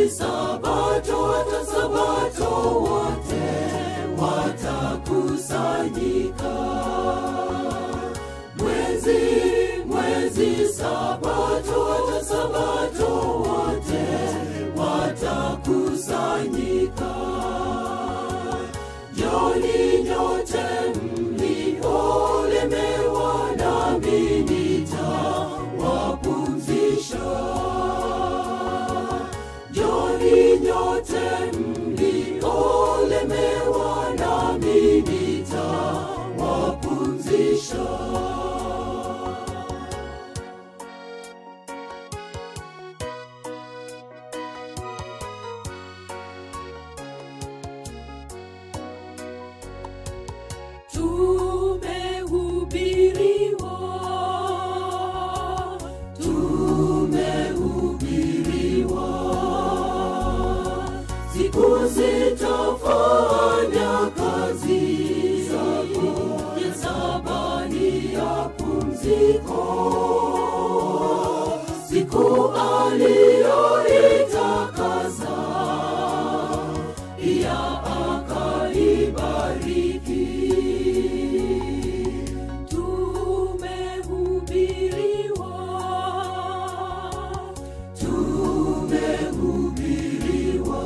mwezi sabato hata sabato wote watakusanyika mwezi mwezi sabato hata sabato wote watakusanyika joni nyote mliolemewa nami nitawapumzisha joni nyote mliolemewa nami nitawapumzisha tumehubiriwa tumehubiriwa siku zitafanya kazi zako ya sabani ya pumziko siku aliyoitakasa ya akaibariki tumehubiriwa tumehubiriwa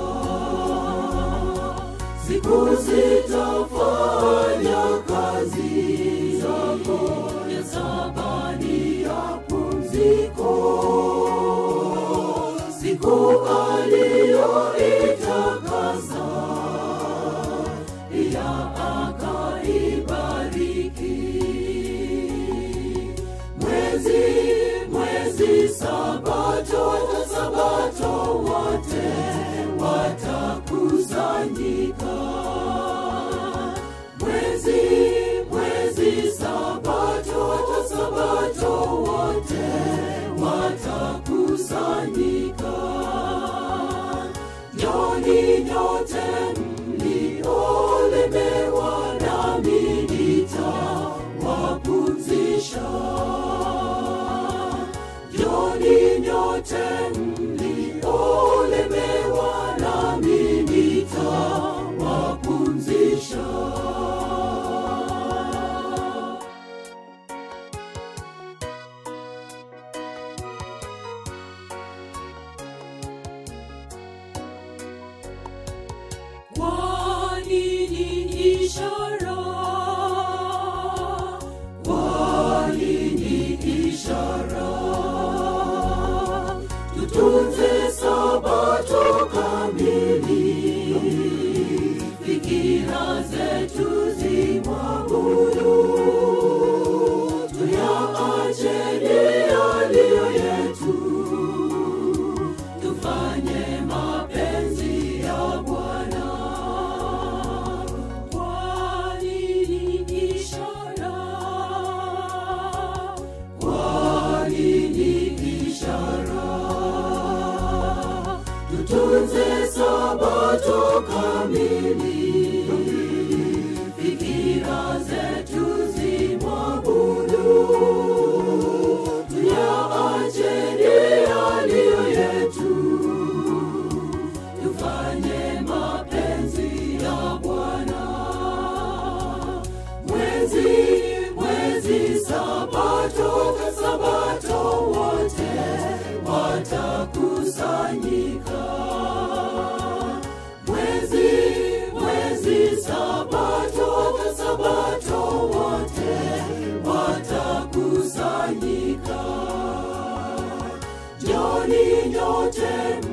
siku zitafanya kazi zako ya sabani ya pumziko siku aliyoitakasa ya akaibariki mwezi mwezi sabato hata sabato wote watakusanyika mwezi mwezi sabato hata sabato wote watakusanyika joni nyote mliolemewa nami nitawapumzisha joni nyote mliolemewa nami nitawapumzisha Kwa nini ishara? Kwa nini ishara? Tutunze sabato kamili, fikira zetu zimwabudu, tuyaache yaliyo yetu tufanye mapenzi ya Bwana. Kwa nini ishara? Kwa nini ishara? Tutunze sabato kamili, fikira zetu zimwabudu, tuyaache yaliyo yetu tufanye mapenzi ya Bwana. Mwezi mwezi sabato ta sabato wote watakusanyika. Mwezi mwezi sabato ta sabato wote watakusanyika. Joni nyote